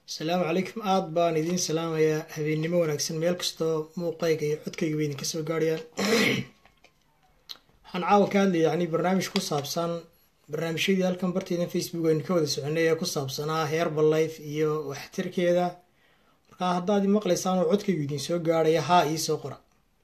asalaamu calaykum aada baan idiin salaamayaa habeennimo wanaagsan meel kastoo muuqayga iyo codkayga bay idinka soo gaarhayaan waxaan caawa ka hadlaya yani barnaamij ku saabsan barnaamijyadii halkan barteydan facebook aynu ka wada soconay ee ku saabsanaa herbal life iyo waxtarkeeda markaa haddaad i maqlaysaan oo codkaygu idin soo gaarhaya haa iisoo qora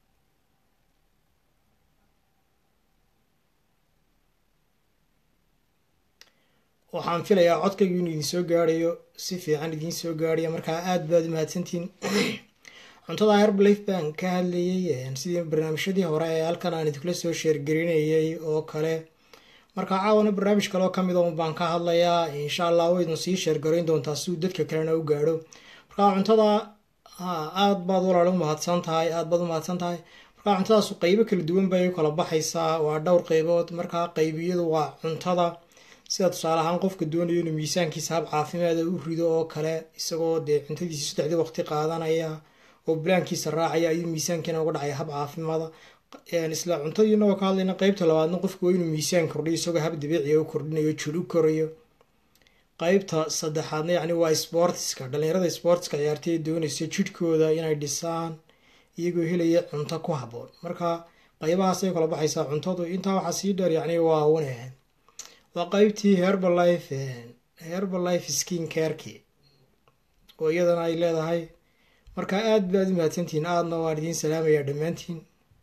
waxaan filayaa codkaygu inuu idin soo gaarhayo si fiican idiin soo gaarhaya markaa aada baad u mahadsantihiin cuntada herbalife baan ka hadlayay sidii barnaamijyadii hore ee halkan aan idinkula soo sheergarinayay oo kale markaa caawana barnaamij kaleoo kamid a un baan ka hadlayaa insha allah waydun sii sheergarayn doontaa si uu dadka kalena u gaadho markaa cuntada aada baad walaal u mahadsan tahay aada baad u mahadsan tahay markaa cuntadaasu qeybo kala duwan bay u kala baxaysaa waa dhowr qeybood markaa qeybiyadu waa cuntada sida tusaale ahaan qofka doonayo inuu miisaankiisa hab caafimaada u rido oo kale isagoo dee cuntadiisa saddexdii waqti qaadanaya oo bulaankiisa raacaya ayuu miisaankiina uga dhacaya hab caafimaada isla cuntadiina oo ka hadlayna qeybta labaadna qofku waa inuu miisaan kordhiyo isagoo hab dabiiciya u kordhinayo jir u korayo qeybta saddexaadna yacni waa sportiska dhalinyarada sportiska ciyaartay doonaysa jidhkooda inay dhisaan iyagoo helaya cunto ku habboon marka qeybahaasay kala baxaysaa cuntadu intaa waxaa sii dheer yacni waa wanahan waa qeybtii herbalife herbalife skin careki oo iyadana ay leedahay marka aada baad u mahadsantihiin aadna waan idiin salaamayaa dhammaantiin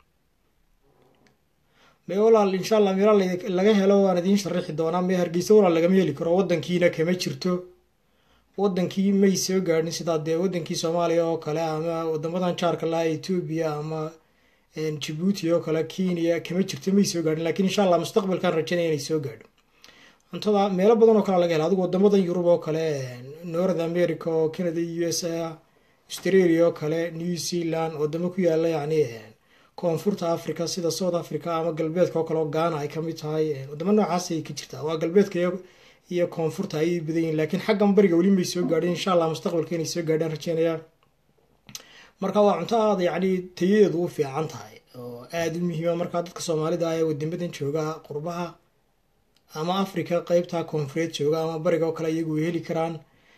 me walaal insha allah meela laga helo waan idiin sharaxi doonaa me hargeysa walaal lagama heli karo wadankiina kama jirto wadankii may soo gaadhin sidaa dee wadankii soomaaliya oo kale ama wadamadan jaarka laha etoobiya ama jabuuti oo kale kenya kama jirto may soo gaadhin lakiin insha allah mustaqbalkaan rajanaya inay soo gaadho cuntada meelo badan oo kale laga hela adigu wadamadan yurub oo kale north america oo canada u s a australia oo kale new zealand wadamo ku yaala yacni koonfurta africa sida south africa ama galbeedka oo kale oo gaana ay kamid tahay wadamo noocaas ay ka jirtaa waa galbeedka iyo koonfurta ayay badan yihin lakiin xaggan bariga weli may soo gaadhin insha allah mustaqbalka inay soo gaadhaan rajeynayaa marka waa cunto aada yacni tayadeedu u fiican tahay oo aada u muhiima markaa dadka soomaalida ah ee wadamadan jooga qurbaha ama africa qeybta koonfureed jooga ama bariga oo kale iyagu way heli karaan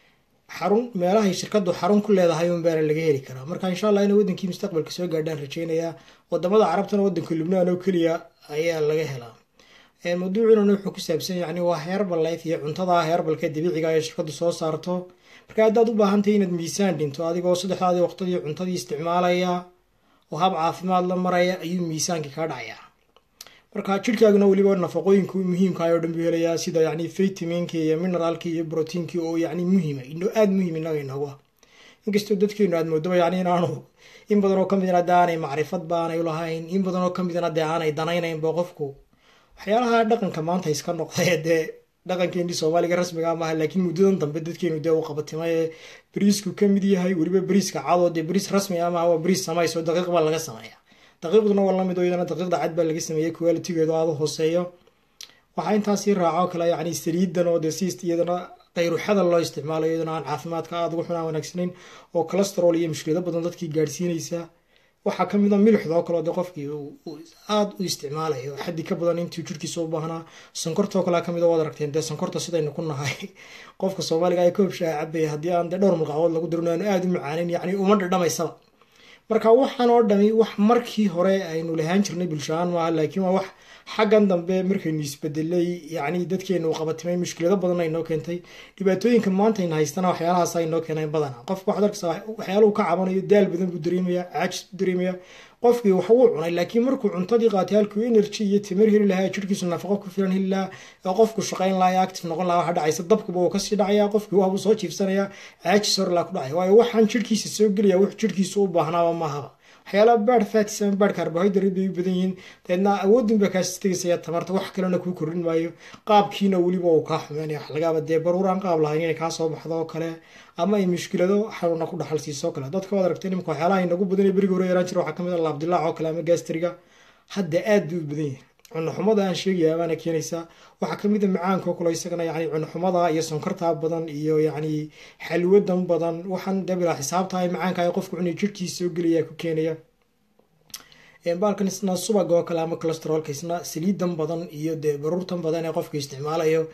xarun meelahay shirkadu xarun ku leedahay un baana laga heli karaa marka insha allah ina wadankii mustaqbalka soo gaadhaan rajeynayaa wadamada carabtana wadanka lubnaan oo keliya ayaa laga helaa mawduucunana wuxuu ku saabsan yani waa herbal life iyo cuntada herbalka dabiiciga ee shirkadu soo saarto marka haddaad u baahantahay inaad miisaan dhinto adigoo saddexdaadii waqtadii cuntadii isticmaalaya oo hab caafimaad la maraya ayuu miisaankii kaa dhacayaa marka jirhkaaguna weliba nafaqooyinka muhiimkaah oo dhan buu helayaa sida yani vitaminka iyo mineraalka iyo brotiinki oo yani muhiima ino aada muhiim inaga inoogu ah inkastoo dadkeenu aad moodaba yani inaanu in badan oo kamidna de aanay macrifad baanay ulahayn in badan oo kamidna dee aanay danaynaynba qofku waxyaalaha dhaqanka maanta iska noqday dee dhaqankeenii soomaaliga rasmiga maaha laakiin muddadan dambe dadkeenu dee u qabatimay ee bariisku kamid yahay weliba bariiska cadoo dee bariis rasmi ah maaha waa bariis samayso daqiiq baa laga sameeya daqiiqduna waa lamid oo iyadana daqiiqda cad baa laga sameeyey qualitigeedu aada u hooseeyo waxaa intaasii raaco kale yacni saliidan oo dee si iyadana qayruxada loo isticmaalayo iyadana aan caafimaadka aada ugu xunaan wanaagsanayn oo colesterol iyo mushkilado badan dadkii gaadhsiinaysa waxaa kamid a milixda oo kaleo dee qofkii aada u isticmaalayo xaddi ka badan intuu jirkiisa u baahnaa sonkortoo kalea kamid waad aragteen dee sonkorta sidaynu ku nahay qofka soomaaliga ay koob shaha cabaya haddii aan dee dhowr mulqacood lagu darin aanu aada u macaanin yacni uma dhadhamaysaba marka waxaan oo dhami wax markii hore aynu lahaan jirnay bulshahaan maaha laakiin waa wax xaggan dambe markaynu isbedelay yacni dadkeenu qabatimay mushkilado badan aynoo keentay dhibaatooyinka maanta ayna haystana waxyaalahaas aynoo keenayn badana qofka waxaad arkaysaa waxyaaluhu ka cabanayo daal badan buu dareemaya caajis buu dareemaya qofkii wax wuu cunay laakiin markuu cuntadii qaatay halkuu energy iyo timir heli lahaa jirhkiisu nafaqo ku filan heli lahaa oo qofku shaqayn lahaa active noqon lahaa waxa dhacaysa dabkuba uu kasii dhacaya qofkii waabuu soo jiifsanaya caajis horlaa ku dhacaya waayo waxaan jirhkiisa soo gelaya wux jirhkiisa u baahnaaba maahaba waxyaalaha baad fatis ama baad carbohydrate bay u badan yihiin deedna awoodin baa kaasi tegaysaya tamarta wax kalena kuu kordhin maayo qaabkiina weliba uu kaa xumeynaya wax lagaaba dee baruuraan qaab lahayn inay kaa soo baxdo oo kale ama ay mushkilado xanuuna ku dhaxal siiso o kale dadka waad aragtay nimka waxyaalaha inagu badan ee beriga hore yaraan jira waxaa kamid a laabdilaac oo kale ama gastriga hadda aad bay u badan yihin cunoxumada aan sheegaya baana keenaysaa waxaa kamid a macaanka oo kale isagana yani cunoxumada iyo sonkorta badan iyo yacni xalwadan badan waxaan dabila xisaabtahay macaanka ay qofku cunay jirhkiisa soo gelaya ku keenaya baalkan isna subag oo kale ama calesterolka isna saliidan badan iyo dee baruurtan badan ee qofka isticmaalayo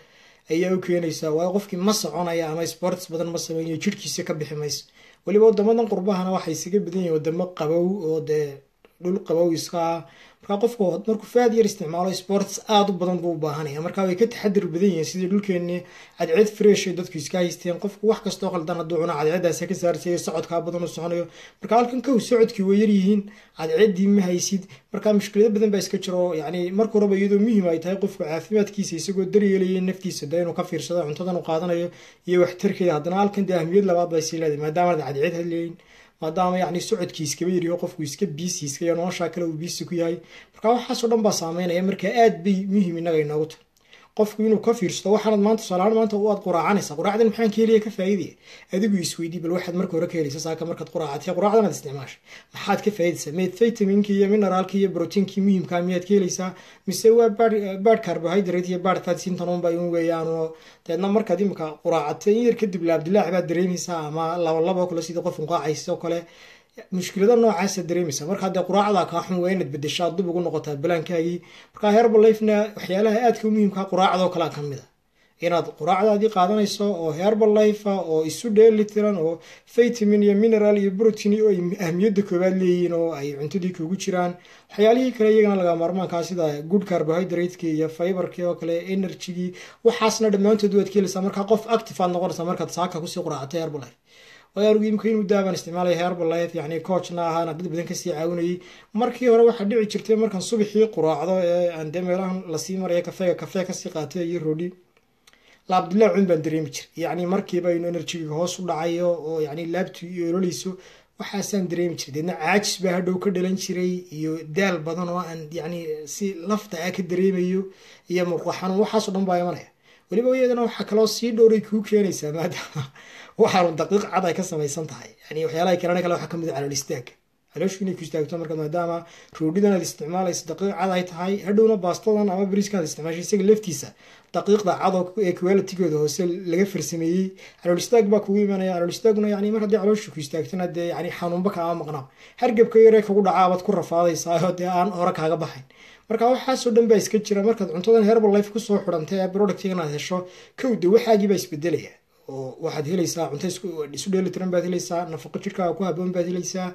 ayaa u keenaysaa waayo qofkii ma soconaya ama sports badan ma sameeyo jidhkiisa ka bixi mayso weliba wadamadan qurbahana waxay isaga badan yihiin wadamo qabow oo dee dhul qabow iska ah markaa qofku markuu faad yar isticmaalo sports aada u badan buu u baahanaya markaa way ka taxadir badan yihiin sidii dhulkeenii cadceed fresh ay dadku iska haysteen qofku wax kastoo qaldan hadduu cuno cadceedaas ka saarsayo socodkaa badan u soconayo marka halkan kow socodkii way yaryihiin cadceeddii ma haysid markaa mushkilado badan baa iska jiro yacni marka horeba iyadoo muhiim ay tahay qofku caafimaadkiisa isagoo daryeelaya naftiisa de inuu ka fiirsado cuntadan uu qaadanayo iyo waxtarkeeda haddana halkan dee ahmiyad labaad bay sii leedahay maadaama cadceed hadleyn maadaama yacni socodkii iskaba yariyo qofku iska biisi iska iyo noloshaa kale uu biisi ku yahay marka waxaasoo dhan baa saameynaya marka aad bay muhiim innaga inoogu tahay qofku inuu ka fiirsado waxaanad maanta tusaalahaan maanta waad quraacanaysa quraacdan maxaan ka helaya ka faa'iidaya adigu isweydii bal waxaad marka hore ka helaysa saaka markaad quraacatay quraacdan aad isticmaashay maxaad ka faa'iidaysaa meed vitaminkii iyo mineraalkii iyo proteinkii muhiimkaa miyaad ka helaysaa mise waa baad carbohydrate iyo baad fat sintanunba un weeyaan oo deedna markaad imika quraacatay in yar kadib laabdilaac baad dareemaysaa ama labalabo kale sidii qof unqaacaysa oo kale mushkilada noocaasa dareemaysa markaa dee quraacdaa kaa xun waa inaad bedeshaa dib ugu noqotaa balaankaagii markaa herbalifena waxyaalaha aadka u muhiimkaa quraacdoo kalea ka mid a inaad quraacdaadii qaadanayso oo herbalife oo isu dheelitiran oo vitamin iyo mineral iyo protein oo ay ahmiyadda koowaad leeyihiin oo ay cuntadii kugu jiraan waxyaalihii kale iyagana laga maarmaankaa sida good carbohydrateki iyo fiberki oo kale energygii waxaasna dhammaantood waad ka helaysaa markaa qof active aad noqonaysaa markaad saaka kusii quraacatay herbalife waayanugu imika in muddaaban isticmaalaya herbalife yacni coachna ahaana dad badan kasii caawinayay markii hore waxaa dhici jirtay markaan subaxii quraacdo ee aan dee meelahan lasii maraya kafeega kafee kasii qaatay iyo roodhi laabdilaacun baan dareemi jiray yacni markiiba inu enerjiga hoos u dhacayo oo yacni laabtu iyo ololeyso waxaasaan dareemi jiray deedna caajis baa hadhow ka dhalan jiray iyo daal badan oo aan yacni si lafta ah ka dareemayo iyo murqa xanuun waxaasoo dhan baa imanaya weliba iyadana waxaa kaloo sii dhowray kuu keenaysaa maadaama waxaanu daqiiq cad ay ka samaysan tahay yani waxyaalaha kalena kale waxaa kamid a calool istaaga calooshu inay ku istaagto marka maadaama roodhidan aad isticmaalayso daqiiq cad ay tahay hadhowna baastadan ama bariiskan aad isticmaashay isaga laftiisa daqiiqda cado ee qualitigooda hoose laga farsameeyey calool istaag baa kugu imanaya calool istaaguna yani mar haddii caloosha ku istaagtana dee yani xanuunba kaama maqnaa hargebka yaree kagu dhacaabaad ku rafaadaysaa oo dee aan hore kaaga baxayn marka waxaasoo dhan baa iska jira markaad cuntadan herbal life kusoo xidhantay ee productigan aad hesho kowda waxaagii baa isbedelaya oo waxaad helaysaa cunto isu dheelitiran baad helaysaa nafaqo jirkaaga ku haboon baad helaysaa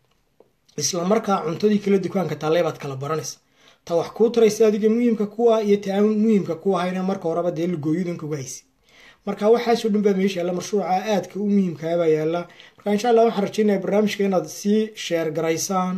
isla markaa cuntadii kala dukaanka taalee baad kala baranaysa ta wax kuu taraysa adiga muhiimka kuwa iyo ta aan muhiimka ku ahayna marka horeba dee lagooyadan kuga haysa marka waxaasoo dhan baa meesha yaalla mashruuca aadka u muhiimkaabaa yaalla marka insha allah waxaan rajeynaya barnaamijka inaad sii sheer garaysaan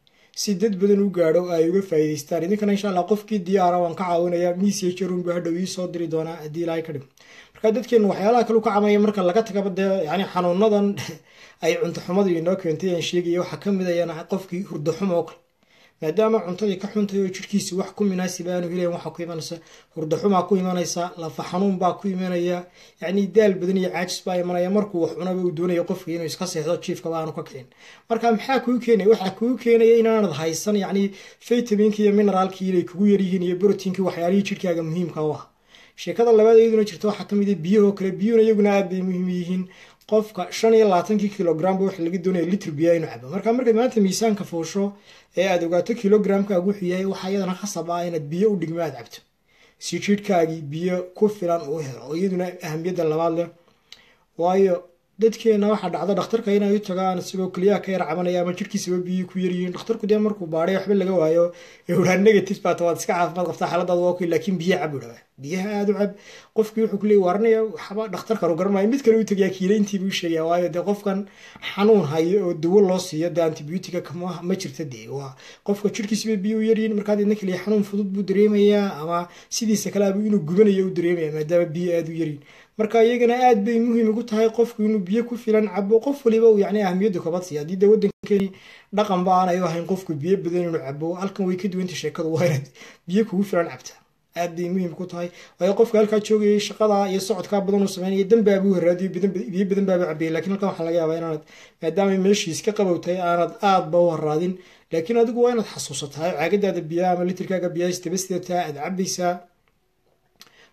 si dad badan u gaadho ay uga faa'iidaystaan idinkana insha allah qofkii diyaara waan ka caawinaya messagerun baa hadhow ii soo diri doonaa haddii ilaahay ka dhim marka dadkeenu waxyaalaha kale u ka camaya marka laga tagaba dee yani xanuunadan ay cunto xumadu inoo keentay aan sheegaya waxaa ka mid ayana qofkii hurdo xumo oo kale maadaama cuntadii ka xuntay oo jirhkiisi wax ku munaasib aanu helayn waxaa ku imanaysa hurdo xumaa ku imanaysa lafa xanuun baa ku imanaya yacni daal badan iyo caajis baa imanaya markuu wax cunaba uu doonaya qofka inuu iska seexdo jiifkaba aanu ka kicin marka maxaa kuu keenaya waxaa kuu keenaya inaanad haysan yacni vitaminki iyo mineraalkii inay kugu yaryihiin iyo brotiinkii waxyaalihii jirhkaaga muhiimka u ah sheekada labaad iyaduna jirta waxaa kamid a biyahoo kale biyuhuna iyaguna aad bay muhiim yihiin qofka shan iyo labaatankii kilogramba waxa laga doonaya litr biyaa inuu cabo marka markaad maanta miisaanka fuusho ee aad ogaato kilogramkaagu wuxuu yahay waxaa iyadana khasab ah inaad biyo u dhigmo aad cabto si jidhkaagii biyo ku filan uu helo oo iyaduna ahamiyadda labaad leh waayo dadkeena waxaa dhacda dhakhtarka inay u tagaan isagoo keliyaha ka yar cabanaya ama jirhkiisaba biyii ku yaryihiin dhakhtarku dee markuu baadhay waxba laga waayo ee uhaa negative baata waad iska caafimaad qabtaa xaaladaada waa okay laakiin biyo cab udhawa biyaha aada u cab qofkii wuxuu ku leeyay waaranaya waxba dhakhtarkan u garanaya mid kale u tagayaa kiilayntiibuu sheegaya waayo dee qofkan xanuun hayo oo dawo loo siiyo dee antibiotica kama ma jirta dee waa qofka jirhkiisaba biyo u yaryihiin markaa deedna keliya xanuun fudud buu dareemayaa ama sidiisa kale abu inuu gubanayo u dareemaya maadaama biyo aada u yaryihin marka iyagana aad bay muhiim ugu tahay qofku inuu biyo ku filan cabo qof waliba uu yani ahmiyadda kabad siiya haddii dee waddankeeni dhaqan ba aanay u ahayn qofku biyo badan inuu cabo halkan way ka duwanta sheekadu waa inaad biyo kugu filan cabta aad bay muhiim ku tahay waayo qofka halkaa joogayay shaqada iyo socodkaa badan uu sameynaya danbaabuu haraadiyo biyo badan baaba cabayay lakiin halkan waxaa laga yaabaa inaanad maadaama meeshiis ka qabowtahay aanad aadba u haraadin laakiin adigu waa inaad xasuusataa caagadaada biyaha ama litirkaaga biyaha isdaba sidataa aad cabaysaa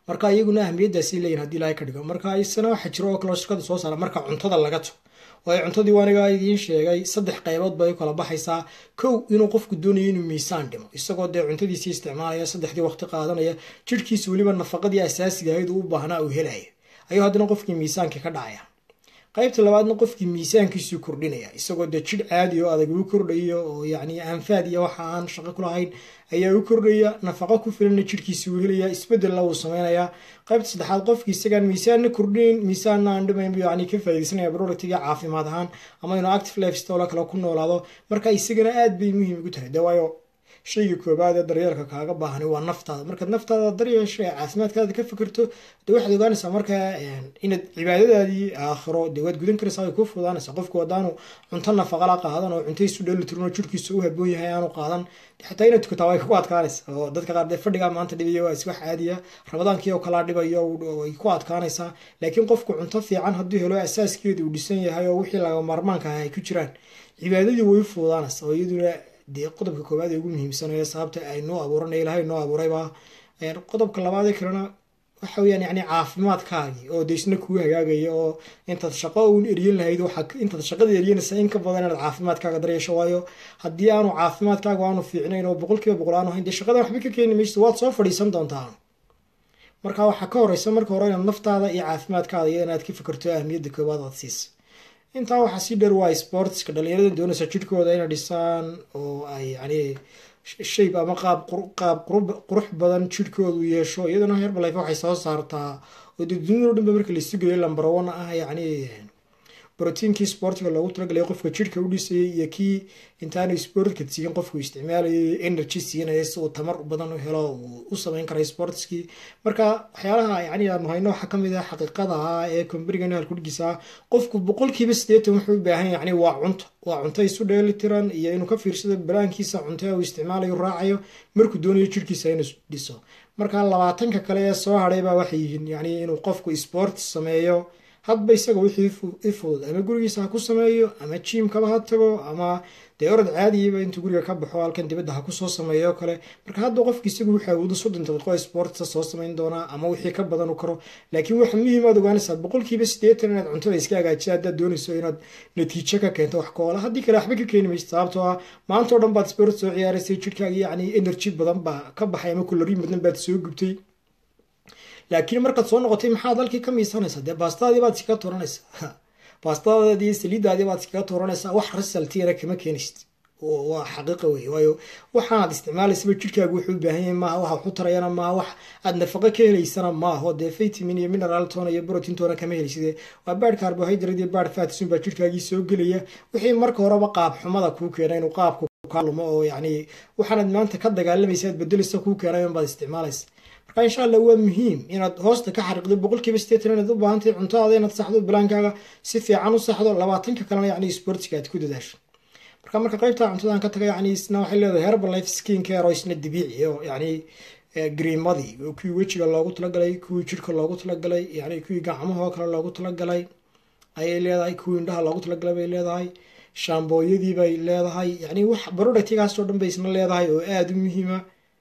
marka iyaguna ahmiyadaasay leeyihin hadii ilahay ka dhigo marka isana waxaa jiro oo kaleo shirkada soo saara marka cuntada laga to waayo cuntadii waaniga idiin sheegay saddex qaybood bay u kala baxaysaa kow inuu qofku doonayo inuu miisaan dhimo isagoo dee cuntadiisii isticmaalaya saddexdii waqti qaadanaya jirhkiisa weliba nafaqadii asaasiga ahayd uu u baahnaa uu helaya ayuu haddana qofkii miisaankii ka dhacaya qaybta labaadna qofkii miisaankiisuu kordhinaya isagoo dee jidh caadi oo adag uu kordhayo oo yacni anfaad iyo waxa aan shaqo ku lahayn ayaa u kordhaya nafaqo ku filana jidhkiisa uu helaya isbedelna wuu samaynayaa qaybta saddexaad qofkii isagaan miisaanna kordhinayn miisaanna aan dhimayn buu yacni ka faaidaysanaya productiga caafimaad ahaan ama inuu active lifestyle kale ku noolaado marka isagana aad bay muhiim ugu tahay dee waayo shayga koobaad ee daryeelka kaaga baahani waa naftaada markaad naftaada daryeesho ee caafimaadkaada ka fikirto dee waxaad ogaanaysaa markaa inaad cibaadadaadii aakhiro dee waad gudan karaysaa way kuu fudaanaysaa qofku haddaanu cunto nafaqala qaadan oo cunto isu dheelitirin oo jirhkiisa u haboon yahay aanu qaadan xataa inaad tukataa way ku adkaanaysa oo dadka qaar dee fadhigaa maanta dhibayo waa iswax caadiya ramadaankii oo kalaa dhibayo way ku adkaanaysaa laakiin qofku cunto fiican hadduu helo asaaskeedu uu dhisan yahay oo wixii laga maarmaanka ah ay ku jiraan cibaadadii way u fudaanaysaa oo iyaduna dee qodobka koowaad ee ugu muhiimsanaya sababta ay noo abuuranay ilahay noo abuuraybaa qodobka labaadee kalena waxa weyaan yani caafimaadkaagii oo de isna kuu hagaagaya oo intaad shaqo uun eryan lahayd intaad shaqada eryanaysa in ka badan inaad caafimaadkaaga daryeesho waayo haddii aanu caafimaadkaaga aanu fiicnayn oo boqol kiiba boqol aanu hayn dee shaqadan waxba ka keeni maysa waad soo fadhiisan doontaa marka waxaa ka horeysa marka hore inaad naftaada iyo caafimaadkaada iyo inaad ka fikirto ahmiyadda koowaad aad siisa intaa waxaa sii dheer waa sportska dhalinyarada doonaysa jidhkooda inay dhisaan oo ay yani shayb ama qaab qaab qurux badan jidhkoodu yeesho iyaduna herbalife waxay soo saartaa oo dee dunidao dhan ba marka la sugayo lambar one ah yacni brotiinkii sportiga loogu talagalay qofka jidhka u dhisayay iyo kii intaanu sportka siigin qofku isticmaalayay energy siinaya si uu tamar badan u helo uu u sameyn karay sportskii marka waxyaalaha yani aanu hayno waxaa kamid ah xaqiiqada ah ee comberigan halkudhigiisa ah qofku boqolkiiba sideetan wuxuu u baahan yani waa cunto waa cunto isu dheeli tiran iyo inuu ka fiirsado balaankiisa cunto uu isticmaalayo raacayo markuu doonayo jidhkiisa inuu dhiso marka labaatanka kale ee soo hadhaybaa waxay yihiin yani inuu qofku sport sameeyo hadba isaga wixii i fudud ama gurigiisa ha ku sameeyo ama jiimkaba ha tago ama dee orod caadiyaba intuu guriga ka baxo halkan dibadda ha kusoo sameeyo kale marka hadda qofki isagu wuxuu awoodo soddon daqiiqo sportsa soo samayn doonaa ama wixii ka badan u karo laakiin waxa muhiim aad ogaanaysaa boqolkiiba siddeetan inaad cuntada iska hagaajisa haddaad doonayso inaad natiijo ka keento wax koola haddii kale waxba ka keeni maysa sababtoo ah maanta oo dhan baad sport soo ciyaaraysay jidhkaagi yacni energy badan baa ka baxay ama kuloriin badan baad soo gubtay laakiin markaad soo noqotay maxaad halkii ka miisanaysaa dee baastadii baad iskaga tuuranaysaa baastadaadii saliidaadii baad iskaga tuuranaysaa wax risaltiina kama keenaysid waa xaqiiqa wey waayo waxaanaad isticmaalaysaba jidhkaagu wuxuu u baahan yahay maaha waxa waxu tarayana maaha wax aad nafaqo ka helaysana maaho dee vitamin iyo mineral toona iyo protein toona kama helayside waa baad carbohydrate iyo baad fatsun baa jidhkaagii soo gelaya wixii marka horeba qaab xumada kuu keena inuu qaabku kalumo oo yacni waxaanaad maanta ka dagaalamaysa aad bedeleysa kuu keenay baad isticmaalaysa marka insha allah waa muhiim inaad hoosta ka xariiqdo boqolkiiba sideetan inaad u baahantahay cuntaada inaad saxdo balaankaaga si fiican u saxdo labaatanka kalena yacni sportiga aad ku dadaasho marka marka qaybta cuntadan ka taga yacni isna waxay leedahay herbalife skin care oo isna dabiici oo yacni griimadii kuwii wejiga loogu talagalay kuwii jirka loogu talagalay yacni kuwii gacmaha oo kale loogu talagalay ayay leedahay kuwii indhaha loogu talagalay bay leedahay shaambooyadii bay leedahay yacni wax productigaasoo dhan bay isna leedahay oo aada u muhiima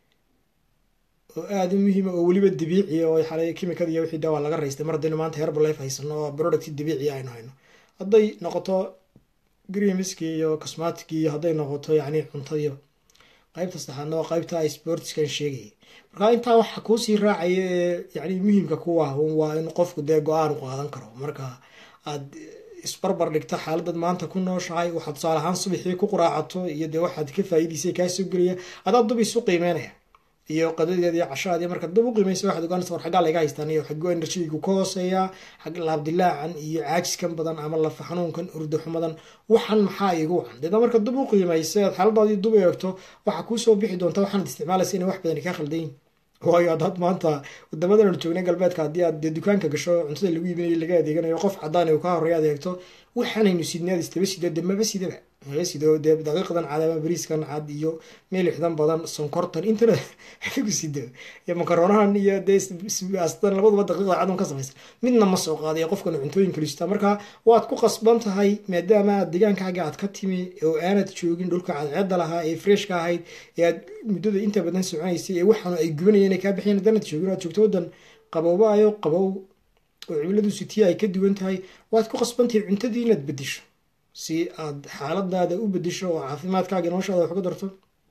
oo aada u muhiima oo weliba dabiici oo xalay kimikada iyo wixii dawaa laga raystay mar haddaynu maanta herbalife haysano oo product dabiici aynu hayno hadday noqoto gremiskii iyo cosmaticii iyo hadday noqoto yacni cuntadiiba qaybta saddexaadna waa qaybta ay sportskan sheegayay marka intaa waxa kuusii raacaya ee yacni muhiimka kuwa waa in qofku dee go-aan u qaadan karo marka aad isbarbar dhigta xaaladad maanta ku nooshahay waxaad tusaale ahaan subaxii ku quraacato iyo dee waxaad ka faa'iidaysay kaasoo gelaya adaa dub isu qiimeynaya iyo qadadeeda iyo cashaadii markaad dib u qiimaysa waxaad ogaanaysa war xaggaa laga haystaan iyo xaggo enerjigu ka hooseeya xag laabdilaacan iyo caajiskan badan ama lafa xanuunkan urdo xumadan waxan maxaa igu wacan deedna markaad dib u qiimaysa aad xaaladaadii dub eegto waxaa kuusoo bixi doonta waxaanad isticmaalaysa inay wax badan kaa khaldayin waayo haddaad maanta wadamadan joognay galbeedka haddii aad dee dukaanka gasho cuntada lagu iibinayo laga adeeganayo qof cadaan uu ka horeeya adeegto waxaanaynu sidnaad istaba sido de maba sidaba maba sido dee daqiiqdan cad ama bariiskan cad iyo meelixdan badan sonkortan intana ku sido iyo makaronahan iyo dee astan labaduba daqiiqda cad un ka samaysan midna ma soo qaadayo qofkan cuntooyin kalistaa marka waad ku qasban tahay maadaama aad deegaankaaga aad ka timi oo aanad joogin dhulka cadceeda lahaa ee freshka ahayd ee aad muddada inta badan soconaysay ee waxaanu ay gubanayeen ay kaa bixiyeen haddaanad joogin aad joogto waddan qabowbaayo qabow oo cimiladu sitii ay ka duwan tahay waad ku qasbantahay cuntadii inaad bedisho si aad xaaladaada u bedisho oo caafimaadkaaga noloshaada wax uga darto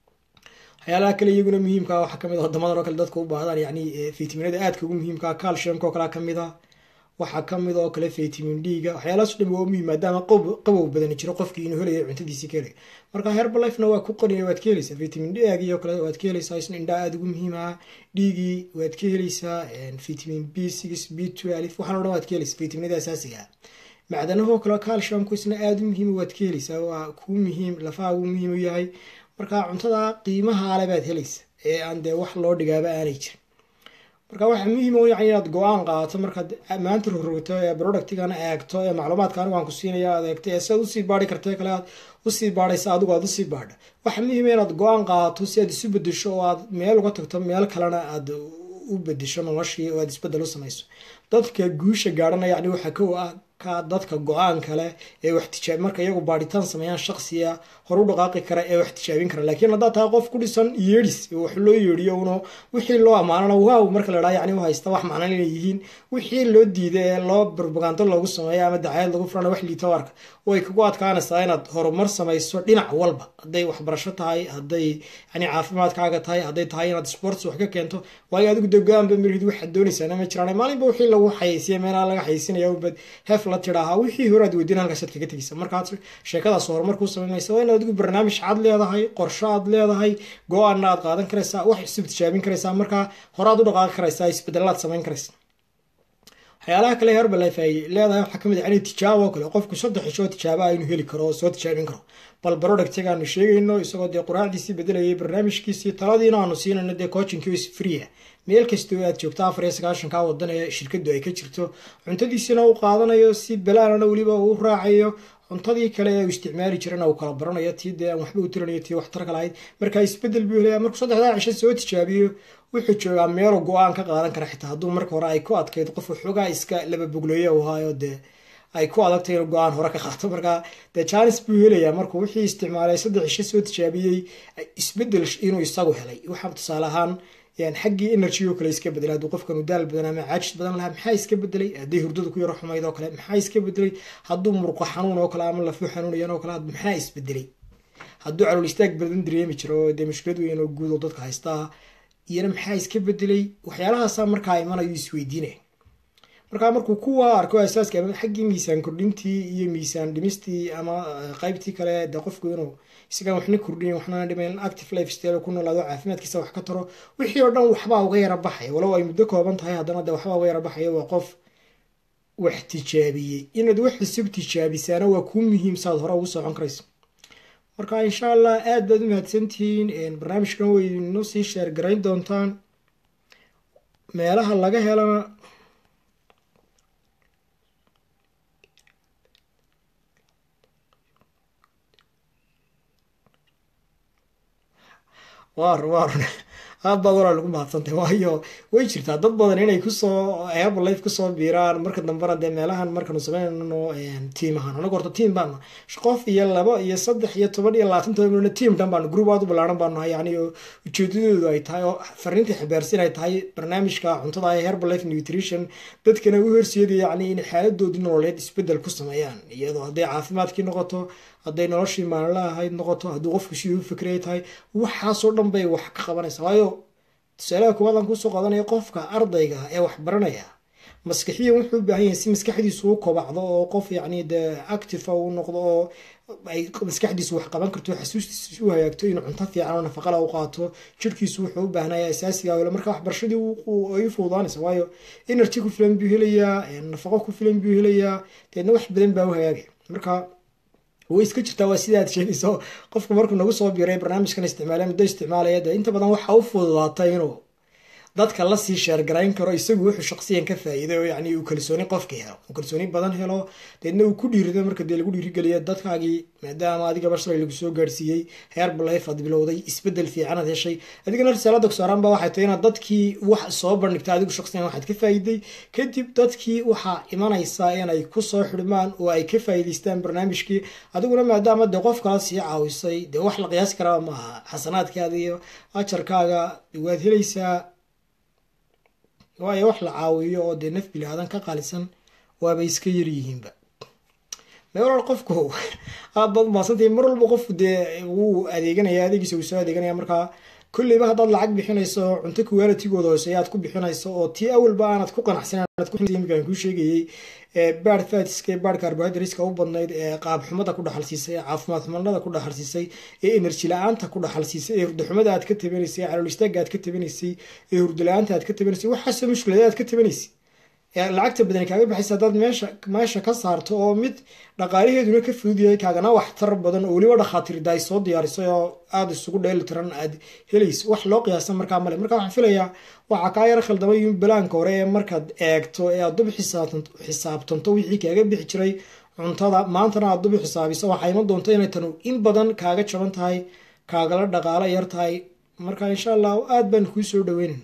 waxyaalaha kale iyaguna muhiimka waxaa kamid a wadamadan oo kale dadka u baahdaan yani fitaminada aadka ugu muhiimka calciumka oo kalea kamid a waxaa kamid oo kale vitamin d-ga waxyaalahaas o dhan waa muhiim maadaama qabow badani jiro qofkii inuu helayo cuntadiisii ka helay marka herbalifena waa ku qaniya waad ka helaysaa vitamin d agii oo kale waad ka helaysaa isna indhaa aada ugu muhiim ah dhiigii waad ka helaysaa vitamin b six b twelve waxaan o dhan waad ka helaysaa vitaminada asaasiga ah macdanahoo kale calciumku isna aada u muhiima waad ka helaysaa waa kuu muhiim lafaha uu muhiim u yahay marka cuntada qiimaha ale baad helaysa ee aan dee wax loo dhigaaba aanay jirin marka waxaa muhiim u yahay inaad go-aan qaadato markaad maanta rogrogto ee productigan eegto ee macluumaadka anigu aan ku siinaya aad eegto ee siaad usii baari karta kale aad usii baadhaysa adigu aad usii baadha waxaa muhiima inaad go-aan qaadato si aad isu bedesho oo aad meel uga tagto meel kalena aad u bedesho noloshii oo aad isbedel u samayso dadka guusha gaadhanaya yani waxaa kow ah ka dadka go-aan kale ee wax tijaabi marka iyagu baadhitaan sameeyaan shaqsiya hor u dhaqaaqi kara ee wax tijaabin kara laakiin haddaad tahay qof ku dhisan yeedhis wax loo yeedhiyo uno wixii loo ammaanana waaw marka la dhaha yani u haysta wax macnan inay yihiin wixii loo diiday ee loo barbagaando loogu sameeyo ama dacayad lagu furana wax liito arka way kugu adkaanaysaa inaad horumar samayso dhinac walba hadday waxbarasho tahay hadday yani caafimaadkaaga tahay hadday tahay inaad sports wax ka keento waayo adigu de go-aanba marhid waxaad doonaysaana ma jiraan maalinba wixii lagu xayeysiya meelaha laga xayeysinaya ubad hef la tidhaahaa wixii hore aad weydiin halkaasaad kaga tegaysa markaad sheekadaas horumarkuu samaynaysa waa inaad adigu barnaamij cad leedahay qorsho aad leedahay go-aanna aad qaadan karaysaa wax isub tijaabin karaysaa markaa horaad u dhaqaaqi karaysaa isbedeladaad samayn karaysa waxyaalaha kale herbalife ay leedahay waxaa kamid ah inay tijaabo oo kale qofku saddex ishoo tijaaba inuu heli karo oo soo tijaabin karo bal productiga aanu sheegayno isagoo dee quraacdiisii bedelayay barnaamijkiisii taladiina aanu siinayno dee coachingkiis free ah meel kastoo aad joogto afar iyo sagaashanka wadan ee shirkadu ay ka jirto cuntadiisina uu qaadanayo si balaanana weliba uu raacayo cuntadii kale ee uu isticmaali jirana uu kala baranayo tii dee aan waxba u tiranayo tii waxtarka lahayd markaa isbedel buu helaya markuu saddexdaa cisho soo tijaabiyo wuxuu joogaa meeluu go-aan ka qaadan kara xitaa hadduu marka hore ay ku adkayd qof waxoogaa iska laba bogleeya u ahaayo dee ay ku adagtay inuu go-aan hore ka qaato markaa dee janis buu helayaa markuu wixii isticmaalay saddex cisho soo tijaabiyey isbedel inuu isagu helay waxaa tusaale ahaan xaggii energy oo kale iska bedelay hadduu qofkan daal badan ama caajis badan lahaa maxaa iska bedelay hadday hurdada ku yaro xumayd oo kale maxaa iska bedelay hadduu murqo xanuun oo kale ama lafu xanuunayan oo kale maxaa isbedelay hadduu calool istaag badan dareemi jiro oo dee mushkilad weyn oo guud oo dadka haystaa iyana maxaa iska bedelay waxyaalahaasa markaa imanayu isweydiinaya markaa markuu kuwa arko asaaska xaggii miisaan kordhintii iyo miisaan dhimistii ama qaybtii kale de qofku inuu isagaan waxna kordhiyan waxnana dhimayn active life style ku noolaado caafimaadkiisa wax ka taro wixii oo dhan waxbaa uga yara baxaya walow ay muddo kooban tahay haddana de waxbaa uga yara baxaya waa qof wax tijaabiyey inaad wax isib tijaabisaana waa kuu muhiim saad hore ugu socon karayso marka insha allah aada baad u mahadsantihiin barnaamijkan way inoo sii sheer garayn doontaan meelaha laga helana waar waar aad baad walaa lagu mahadsantay waayo way jirtaa dad badan inay kusoo herbalife kusoo biiraan marka dambena dee meelahan markanu sameynano tiim ahaan anagu horta tiim baanu qof iyo labo iyo saddex iyo toban iyo labaatan toban tiim dhan baanu group aad u ballaaran baanu nahay yani oo ujeedadoodu ay tahay oo fariinta xibaarsin ay tahay barnaamijka cuntada ee herbalife nutrition dadkana u horseedaya yani in xaaladoodii nololeed isbedel ku sameeyaan iyadoo hadday caafimaadkii noqoto hadday noloshii maalinla ahayd noqoto hadduu qofku siduu u fikray tahay waxaasoo dhan bay wax ka qabanaysaa waayo tusaalaha kuwadan kusoo qadanaya qofka ardayga ee wax baranaya maskaxiyan wuxuu u baahan yahay si maskaxdiisu u kobacdo oo qof yacni dee active uu noqdo oo ay maskaxdiisu wax qaban karto xasuustiisu u hagaagto inuu cunto fiican oo nafaqala u qaato jirhkiisu wuxuu u baahnaya asaasiga helo marka waxbarashadii ay u fududaanaysa waayo energy ku filan buu helayaa nafaqo ku filan buu helayaa deedna wax badan baa u hagaagaya marka way iska jirtaa waa sida aad sheegayso qofku markuu nagu soo biiray barnaamijkan isticmaala muddo isticmaalaya dee inta badan waxa u fududaatay inuu dadka lasii sheergarayn karo isagu wuxuu shaqsiyan ka faa'iiday oo yacni uu kalsooni qofka helo uu kalsooni badan helo deedna uu ku dhiirido marka dee lagu dhiirigeliyo dadkaagii maadaama adiga bashalay lagu soo gaarsiiyey herbalife aad bilowday isbedel fiican aad heshay adigana risaalada kusaaran ba waxay tahay inaad dadkii wax soo bandhigta adigu shaqsiyan waxaad ka faa'iiday kadib dadkii waxaa imanaysaa inay kusoo xidhmaan oo ay ka faa'iidaystaan barnaamijkii adiguna maadaama dee qof kala sii caawisay dee wax la qiyaasi karaa maaha xasanaadkaada iyo ajarkaaga waad helaysaa waayo wax la caawiyo oo dee naf bilaadan ka qaalisan waaba iska yaryihiinba meelal qofku aad baad umaadsantahi mar walba qofku dee wuu adeeganaya adeegiisa wuu soo adeeganaya markaa kolleyba haddaad lacag bixinayso cunto kuwaalatigooda hoose aad ku bixinayso oo tii awalba aanad ku qanacsan imkaan kuu sheegayey baad fatiska baad carbohydrateska u badnayd ee qaab xumada ku dhaxalsiisay ee caafimaad xumanada ku dhaxalsiisay ee enerji la-aanta ku dhaxalsiisay ee hurdaxumada aad ka tabanaysay ee calool istaaga aad ka tabanaysay ee hurda la-aanta aad ka tabanaysay waxaasoo mushkilada aad ka tabanaysay lacagta badani kaaga baxaysa haddaad meesha meesha ka saarto oo mid dhaqaalaheeduna ka fudud yahay kaagana waxtar badan oo weliba dhakhaatiirda ay soo diyaarisay oo aada isugu dheeli tiran aad helayso wax loo qiyaasa markaa male marka waxaan filayaa waxaa kaa yaro khaldamay in balaanka hore ee markaad eegto ee aad dub xisaabtanto wixii kaaga bixi jiray cuntada maantana aad dub xisaabiso waxaa iman doonta inay tanu in badan kaaga jaban tahay kaagala dhaqaalo yar tahay marka insha allah aada baan kuu soo dhaweynan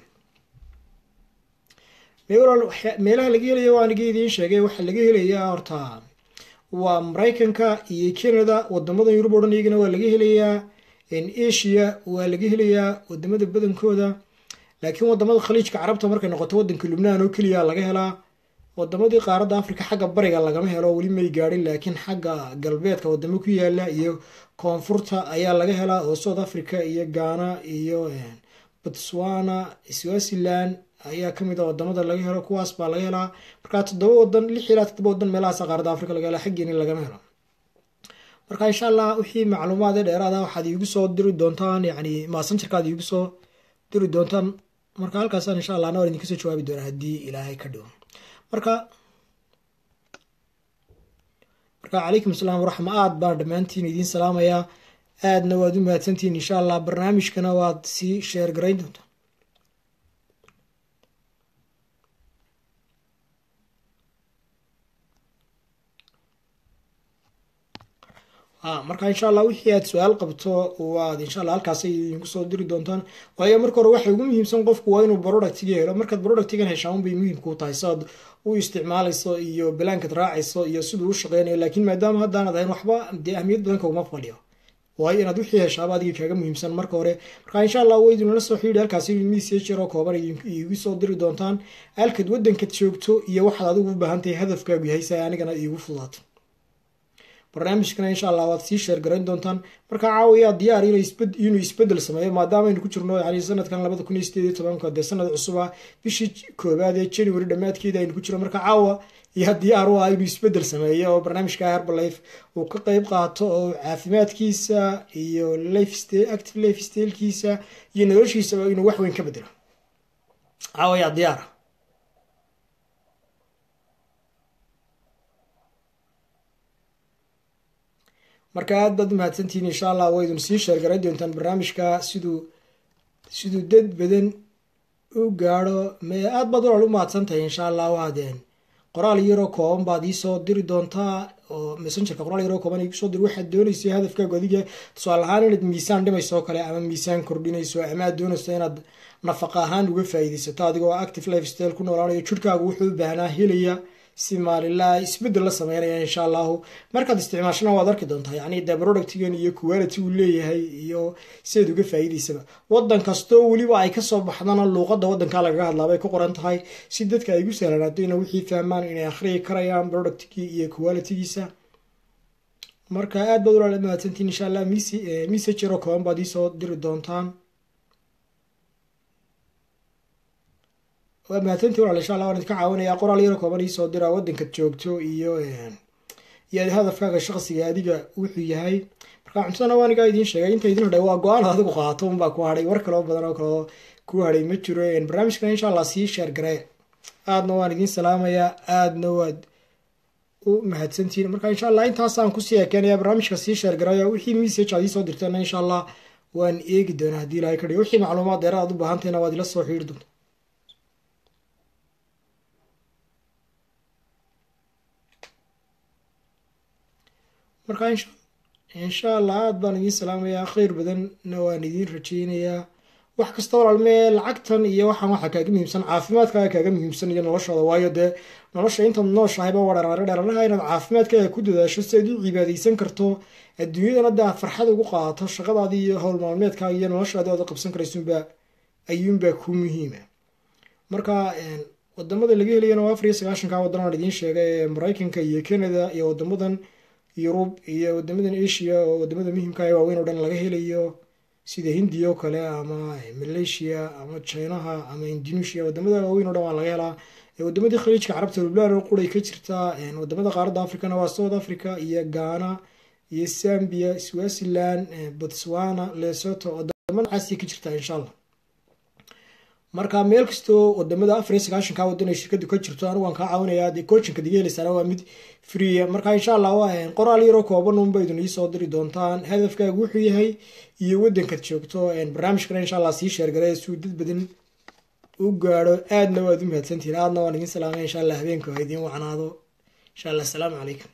meelaha laga helaya waa aniga idiin sheegay waxaa laga helayaa horta waa maraykanka iyo canada wadamada yurub o dhan iyagana waa laga helayaa asia waa laga helayaa wadamada badankooda laakiin wadamada khaliijka carabta markay noqoto wadanka lubnaan oo keliya laga helaa wadamadii qaaradda africa xagga bariga lagama helo weli may gaadhin laakiin xagga galbeedka wadamo ku yaala iyo koonfurta ayaa laga helaa oo south africa iyo ghana iyo botswana swaziland ayaa kamid a wadamada laga helo kuwaas baa laga helaa markaa toddoba wadan lix ilaa toddoba wadan meelahaas qaaradda africa laga hela xaggeeni lagama helo marka insha allah wixii macluumaad ee dheeraada waxaad iigu soo diri doontaan yani maasanjarkaad iigu soo diri doontaan marka halkaasaan insha allah nawar idinka soo jawaabi doonaa haddii ilaahay ka dhigo marka marka calaykum asalaam waraxma aad baan dhammaantiin idiin salaamayaa aadna waad u mahadsantihiin insha allah barnaamijkana waad sii sheer garayn doontaa marka insha allah wixii aad su-aal qabto waad insha alla halkaasay idinku soo diri doontaan waayo marka hore waxay ugu muhiimsan qofku waa inuu productiga helo markaad productigan heshaan bay muhiimku tahay saad u isticmaalayso iyo balaankaad raacayso iyo siduu u shaqeynayo laakiin maadaama haddaanad ahayn waxba dee ahmiyad badan kaguma fadhiyo waayo inaad wixii heshaaba adiga kaaga muhiimsan marka hore marka insha allah way idinla soo xiidhi halkaasi message yaroo kooban iigu soo diri doontaan halkaad waddankaad joogto iyo waxaad adigu u baahan tahay hadafkaagu yahay si ay anigana iigu fudaato barnaamijkana insha allah waad sii sheer garayn doontaan marka caawiyaa diyaar inuu isbedel sameeyo maadaama aynu ku jirno yani sanadkan labada kun iyo sideed iyo tobanka dee sanad cusub ah bishii koobaad ee january dhammaadkeeda aynu ku jirno marka caawa yaa diyaar u ah inuu isbedel sameeyo oo barnaamijka herbalife uu ka qeyb qaato oo caafimaadkiisa iyo active life stylkiisa iyo noloshiisaba inuu wax weyn ka bedelo caawa yaa diyaara marka aad baad u mahadsantihiin insha allah waa idin sii sheergaray doontaan barnaamijka siduu siduu dad badan u gaadho me aad baad walaal u mahadsantahay insha allah waadeen qoraal yaroo kooban baad iisoo diri doontaa oo messengerka qoraal yaroo kooban igusoo diri waxaad doonaysa hadafkaagu adiga tusaale ahaan inaad miisaan dhimayso oo kale ama miisaan kordhinayso ama aad doonayso inaad nafaqa ahaan uga faa'iidaysato adigoo active life style ku noolaanayo jirhkaagu wuxuu u baahnaa helaya si maalinlaa isbedel la sameynaya insha allahu markaad isticmaashana waad arki doontaa yani de productigan iyo quality uu leeyahay iyo siaad uga faa'iidaysaba wadan kastoo weliba ay kasoo baxdana luuqada wadanka lagaga hadlaabay ku qoran tahay si dadka ay gu sahlanaato ina wixii fahmaan inay akhriyi karayaan productgii iyo qualitygiisa marka aad baad walaala mahadsantiin insha allah message yaroo kooban baad iisoo diri doontaan waa mahadsantii walaal insha allah waan idinka caawinayaa qoraal yaro kooban iisoo dira waddankaad joogto iyo iyo hadafkaaga shaqsiga adiga wuxuu yahay marka cuntadana waa anigaa idiin sheegay inta idin hadhay waa go-aan adigu qaato unbaa ku hadhay war kaloo badan oo kaloo ku hadhay ma jiro barnaamijkana insha allah sii sheer garee aadna waan idiin salaamayaa aadna waad u mahadsantihiin marka insha allah intaasaan kusii ekeenaya barnaamijka sii sheer garaya wixii message aad iisoo dirteena insha allah waan eegi doonaa haddii ilahay ka dhigo wixii macluumaad dheeraad aad u baahantayna waad ila soo xiiri doonta marka insha allah aada baan idiin salaamayaa kheyr badanna waan idiin rajeynayaa wax kasta walaalmee lacagtan iyo waxaan waxaa kaaga muhiimsan caafimaadkaaga kaaga muhiimsan iyo noloshooda waayo dee nolosha intaad nooshahayba waa dharare dharanaha inaad caafimaadkaaga ku dadaasho si aad u cibaadaysan karto adduunyadana dee aad farxad ugu qaadato shaqadaadii iyo howl maalmeedkaaga iyo noloshaadii ood qabsan karaysunbaa ayuunbaa ku muhiima marka wadamada laga helayana waa afar iyo sagaashanka waddan aan idiin sheegay ee mareykanka iyo canada iyo wadamadan yurub iyo wadamadan asia oo wadamada muhimka ee waaweyn oo dhan laga helayo sida hindiya oo kale ama malaysia ama chinaha ama indonesia wadamada waaweyn oo dhan waa laga helaa wadamadii khaliijka carabta lubnaan oo quray ka jirtaa wadamada qaaradda africana waa south africa iyo ghana iyo zambia swaziland botswana lesoto wadamada caasiya ka jirtaa insha allah marka meel kastoo wadamada afar iyo sagaashanka wadan ay shirkadu ka jirto anigu waan kaa caawinayaa dee coachinka diga heleysaana waa mid freeya marka insha allah waa qoraal yaroo kooban unba idin iisoo diri doontaan hadafkaagu wuxuu yahay iyo wadankaad joogto barnaamijkana insha allah sii sheergaray suu dad badan u gaadho aadna waad u mahadsantihiin aadna waan idin salaamay insha allah habeenka waa idiin wacnaado insha allah asalaamu calaykum